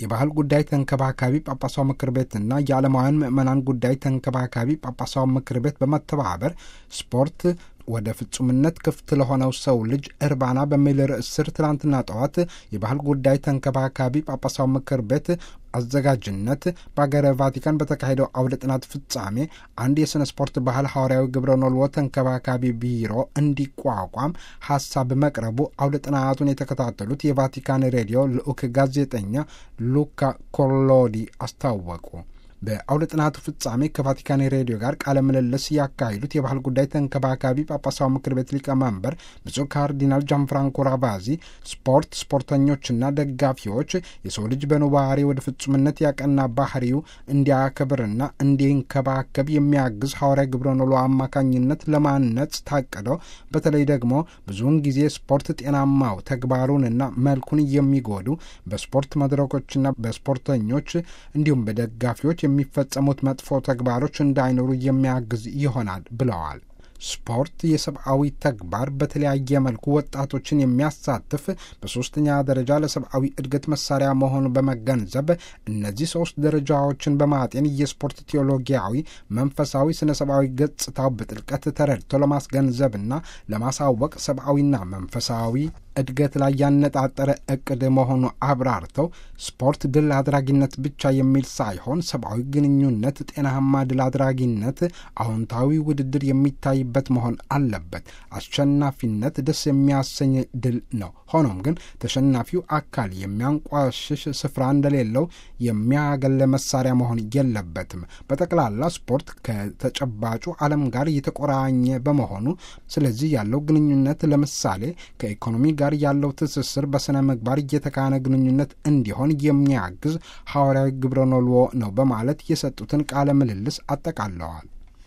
የባህል ጉዳይ ተንከባካቢ ጳጳሳዊ ምክር ቤትና የዓለማውያን ምዕመናን ጉዳይ ተንከባካቢ ጳጳሳዊ ምክር ቤት በመተባበር ስፖርት ወደ ፍጹምነት ክፍት ለሆነው ሰው ልጅ እርባና በሚል ርዕስ ስር ትላንትና ጠዋት የባህል ጉዳይ ተንከባካቢ ጳጳሳዊ ምክር ቤት አዘጋጅነት በሀገረ ቫቲካን በተካሄደው አውደ ጥናት ፍጻሜ አንድ የሥነ ስፖርት ባህል ሐዋርያዊ ግብረ ኖልዎ ተንከባካቢ ቢሮ እንዲቋቋም ሀሳብ መቅረቡ አውደ ጥናቱን የተከታተሉት የቫቲካን ሬዲዮ ልዑክ ጋዜጠኛ ሉካ ኮሎዲ አስታወቁ። በአውደ ጥናቱ ፍጻሜ ከቫቲካን ሬዲዮ ጋር ቃለ ምልልስ ያካሂዱት የባህል ጉዳይ ተንከባካቢ ጳጳሳዊ ምክር ቤት ሊቀመንበር ብፁዕ ካርዲናል ጃንፍራንኮ ራቫዚ ስፖርት ስፖርተኞችና ደጋፊዎች የሰው ልጅ በኑባሬ ወደ ፍጹምነት ያቀና ባህሪው እንዲያከብርና እንዲንከባከብ የሚያግዝ ሐዋርያ ግብረ ኖሎ አማካኝነት ለማነጽ ታቅደው በተለይ ደግሞ ብዙውን ጊዜ ስፖርት ጤናማው ተግባሩንና መልኩን የሚጎዱ በስፖርት መድረኮችና በስፖርተኞች እንዲሁም በደጋፊዎች የሚፈጸሙት መጥፎ ተግባሮች እንዳይኖሩ የሚያግዝ ይሆናል ብለዋል። ስፖርት የሰብአዊ ተግባር በተለያየ መልኩ ወጣቶችን የሚያሳትፍ በሶስተኛ ደረጃ ለሰብአዊ እድገት መሳሪያ መሆኑ በመገንዘብ እነዚህ ሶስት ደረጃዎችን በማጤን የስፖርት ቴዎሎጊያዊ፣ መንፈሳዊ፣ ስነ ሰብአዊ ገጽታው በጥልቀት ተረድቶ ለማስገንዘብና ለማሳወቅ ሰብአዊና መንፈሳዊ እድገት ላይ ያነጣጠረ እቅድ መሆኑ አብራርተው ስፖርት ድል አድራጊነት ብቻ የሚል ሳይሆን ሰብአዊ ግንኙነት፣ ጤናማ ድል አድራጊነት፣ አዎንታዊ ውድድር የሚታይበት መሆን አለበት። አሸናፊነት ደስ የሚያሰኝ ድል ነው። ሆኖም ግን ተሸናፊው አካል የሚያንቋሽሽ ስፍራ እንደሌለው የሚያገለ መሳሪያ መሆን የለበትም። በጠቅላላ ስፖርት ከተጨባጩ ዓለም ጋር የተቆራኘ በመሆኑ ስለዚህ ያለው ግንኙነት ለምሳሌ ከኢኮኖሚ ጋር ያለው ትስስር በሥነ ምግባር እየተካነ ግንኙነት እንዲሆን የሚያግዝ ሐዋርያዊ ግብረ ኖልዎ ነው በማለት የሰጡትን ቃለ ምልልስ አጠቃለዋል።